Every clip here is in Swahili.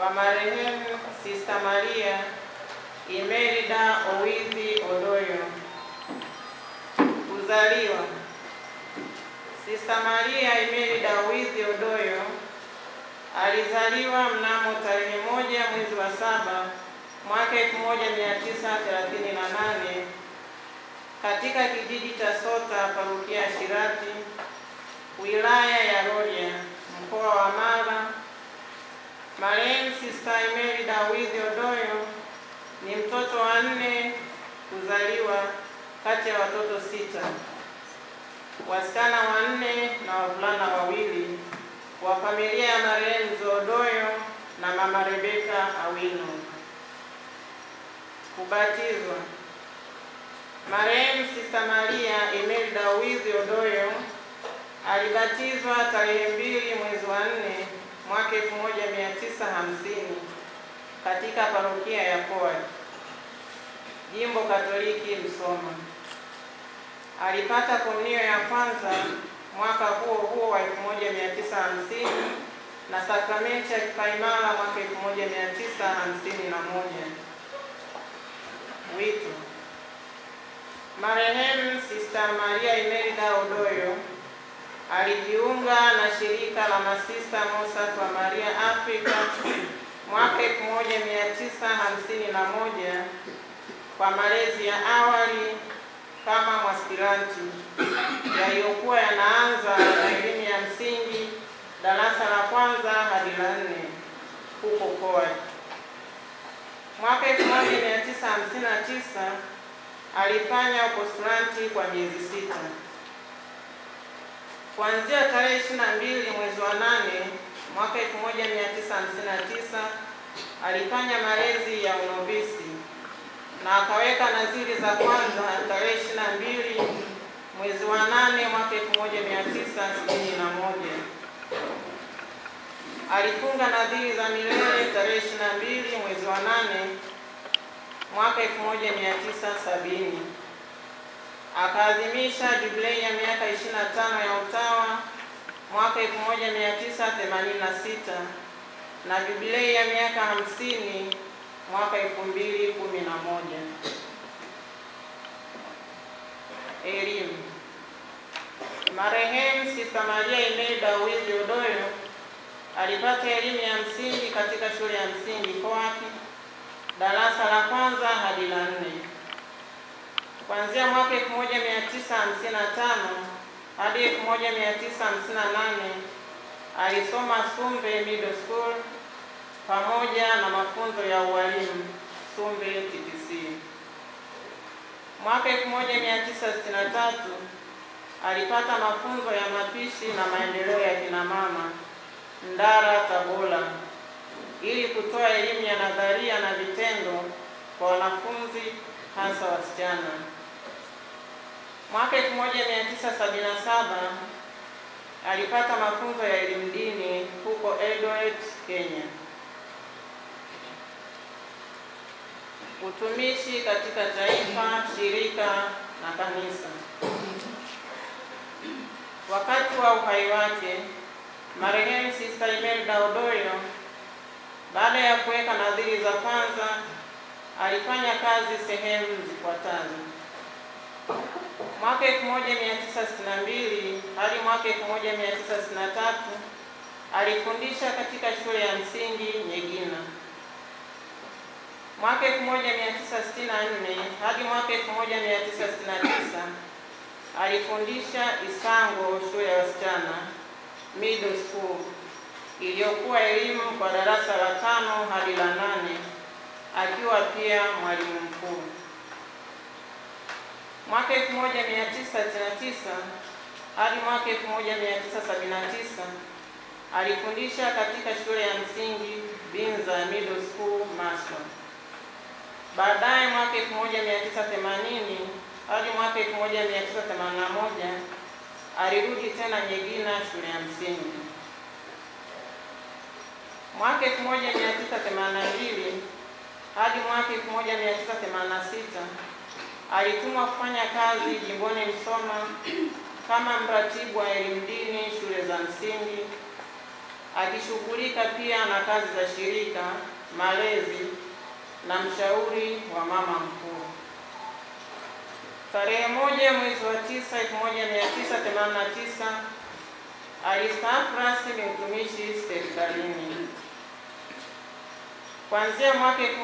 kwa marehemu Sista Maria Imelda Owithi Odoyo. Kuzaliwa: Sista Maria Imelda Owithi Odoyo alizaliwa mnamo tarehe moja mwezi wa saba mwaka 1938 katika kijiji cha Sota, parokia ya Shirati, wilaya ya Rorya, mkoa wa Mara. Marehemu Sista Imelda Owithi Odoyo ni mtoto wa nne kuzaliwa kati ya watoto sita, wasichana wanne na wavulana wawili wa familia ya marehemu Odoyo na mama Rebeka Awino. Kubatizwa: marehemu Sista Maria Imelda Owithi Odoyo alibatizwa tarehe mbili mwezi wa nne mwaka 1950 katika parokia ya Poa, jimbo Katoliki Msoma. Alipata komunio ya kwanza mwaka huo huo wa 1950 na sakramenti ya kipaimara mwaka 1951. Wito: marehemu Sista Maria Imelda Odoyo alijiunga na shirika la masista Mozart wa Maria Afrika mwaka 1951 kwa malezi ya awali kama mwaspiranti yaliyokuwa yanaanza na elimu ya msingi darasa la kwanza hadi la nne huko Poa. Mwaka 1959 alifanya upostulanti kwa miezi sita. Kuanzia tarehe 22 mwezi wa nane mwaka 1959 alifanya malezi ya unovisi na akaweka nadhiri za kwanza tarehe 22 mwezi wa nane mwaka 1961. Alifunga nadhiri za milele tarehe 22 mwezi wa nane mwaka 1970. Akaadhimisha jubilei ya miaka 25 ya utawa mwaka 1986 na jubilei ya miaka 50 mwaka 2011. Elimu. Marehemu Sista Maria Imelda Owithi Odoyo alipata elimu ya msingi katika shule ya msingi Poaki darasa la kwanza hadi la nne. Kuanzia mwaka 1955 hadi 1958 alisoma Sumbe Middle School pamoja na mafunzo ya ualimu Sumbe TTC. Mwaka 1963 alipata mafunzo ya mapishi na maendeleo ya kina mama Ndara Tabora ili kutoa elimu ya nadharia na vitendo kwa wanafunzi hasa wasichana. Mwaka 1977 alipata mafunzo ya elimu dini huko Eldoret, Kenya. Utumishi katika taifa, shirika na kanisa. Wakati wa uhai wake, marehemu Sista Imelda Odoyo baada ya kuweka nadhiri za kwanza alifanya kazi sehemu zifuatazo: mwaka 1962 hadi mwaka 1963 alifundisha katika shule ya msingi Nyegina. Mwaka 1964 hadi mwaka 1969 alifundisha Isango shule ya wasichana middle school iliyokuwa elimu kwa darasa la tano hadi la nane akiwa pia mwalimu mkuu. Mwaka 1999 hadi mwaka 1979 alifundisha katika shule ya msingi Binza Middle School Maswa. Baadaye mwaka 1980 hadi mwaka 1981 alirudi tena Nyegina shule ya msingi. Mwaka 1982 hadi mwaka 1986 alitumwa kufanya kazi jimboni Msoma kama mratibu wa elimu dini shule za msingi akishughulika pia na kazi za shirika, malezi na mshauri wa mama mkuu. Tarehe moja mwezi wa tisa elfu moja mia tisa themanini na tisa alistaafu rasmi utumishi serikalini. Kuanzia mwaka 1990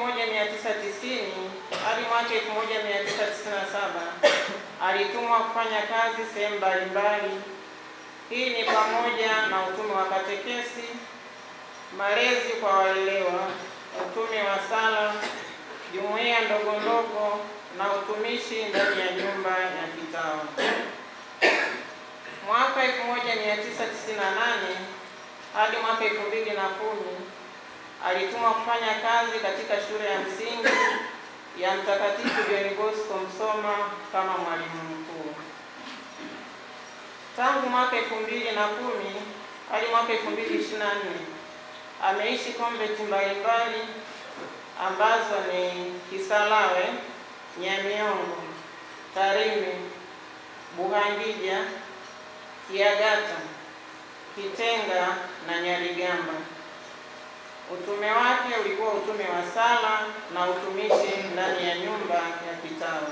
hadi mwaka 1997 alitumwa kufanya kazi sehemu mbalimbali. Hii ni pamoja na utume wa katekesi, malezi kwa walelewa, utume wa sala, jumuiya ndogo ndogo na utumishi ndani ya nyumba ya kitawa. Mwaka 1998 hadi mwaka 2010 alitumwa kufanya kazi katika shule ya msingi ya Mtakatifu John Bosco Msoma kama mwalimu mkuu. Tangu mwaka 2010 hadi mwaka 2024 ameishi konventi mbalimbali ambazo ni Kisarawe, Nyamiongo, Tarime, Buhangija, Kiagata, Kitenga na Nyarigamba. Utume wake ulikuwa utume wa sala na utumishi ndani ya nyumba ya kitawa.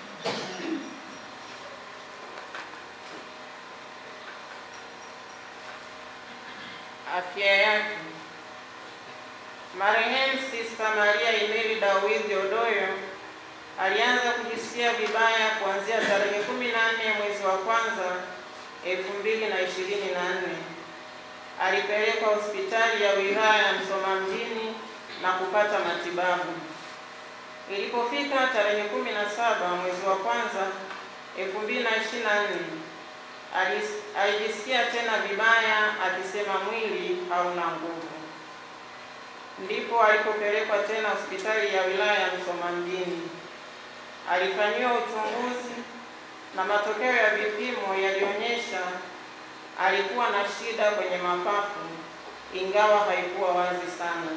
Afya yake. Marehemu Sister Maria Imelda Withi Odoyo alianza kujisikia vibaya kuanzia tarehe 14 mwezi wa kwanza elfu mbili na ishirini na nne. Alipelekwa hospitali ya wilaya ya Msoma mjini na kupata matibabu. Ilipofika tarehe 17 mwezi wa kwanza 2024 alijisikia tena vibaya akisema mwili hauna nguvu. Ndipo alipopelekwa tena hospitali ya wilaya ya Msoma mjini. Alifanyiwa uchunguzi na matokeo ya vipimo yalionyesha alikuwa na shida kwenye mapafu ingawa haikuwa wazi sana.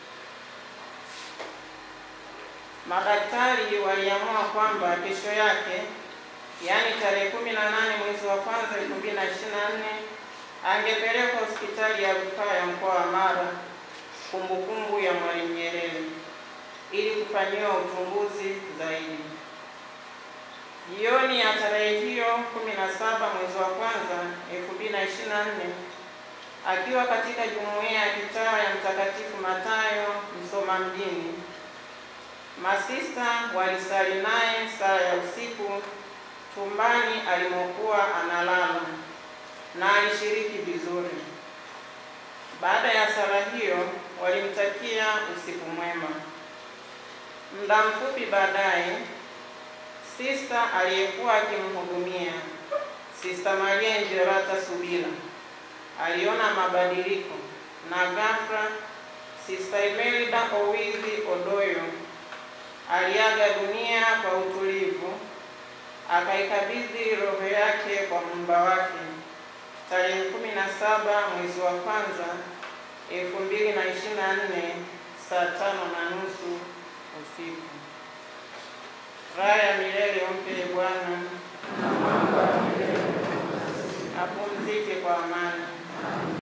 Madaktari waliamua kwamba kesho yake, yaani tarehe 18 mwezi wa kwanza 2024 angepelekwa hospitali ya rufaa ya mkoa wa Mara, kumbukumbu ya Mwalimu Nyerere, ili kufanyiwa uchunguzi zaidi. Jioni ya tarehe hiyo 17 mwezi wa kwanza 2024 akiwa katika jumuiya ya kitawa ya Mtakatifu Matayo Msoma mjini, masista walisali naye sala ya usiku chumbani alimokuwa analala na alishiriki vizuri. Baada ya sala hiyo walimtakia usiku mwema. Muda mfupi baadaye Sista aliyekuwa akimhudumia Sista Maria Njerata Subira aliona mabadiliko na ghafla Sista Imelda Owithi Odoyo aliaga dunia kwa utulivu, akaikabidhi roho yake kwa Muumba wake tarehe 17 mwezi wa kwanza 2024 saa tano na nusu usiku. Raha ya milele umpe Bwana, apumzike kwa amani.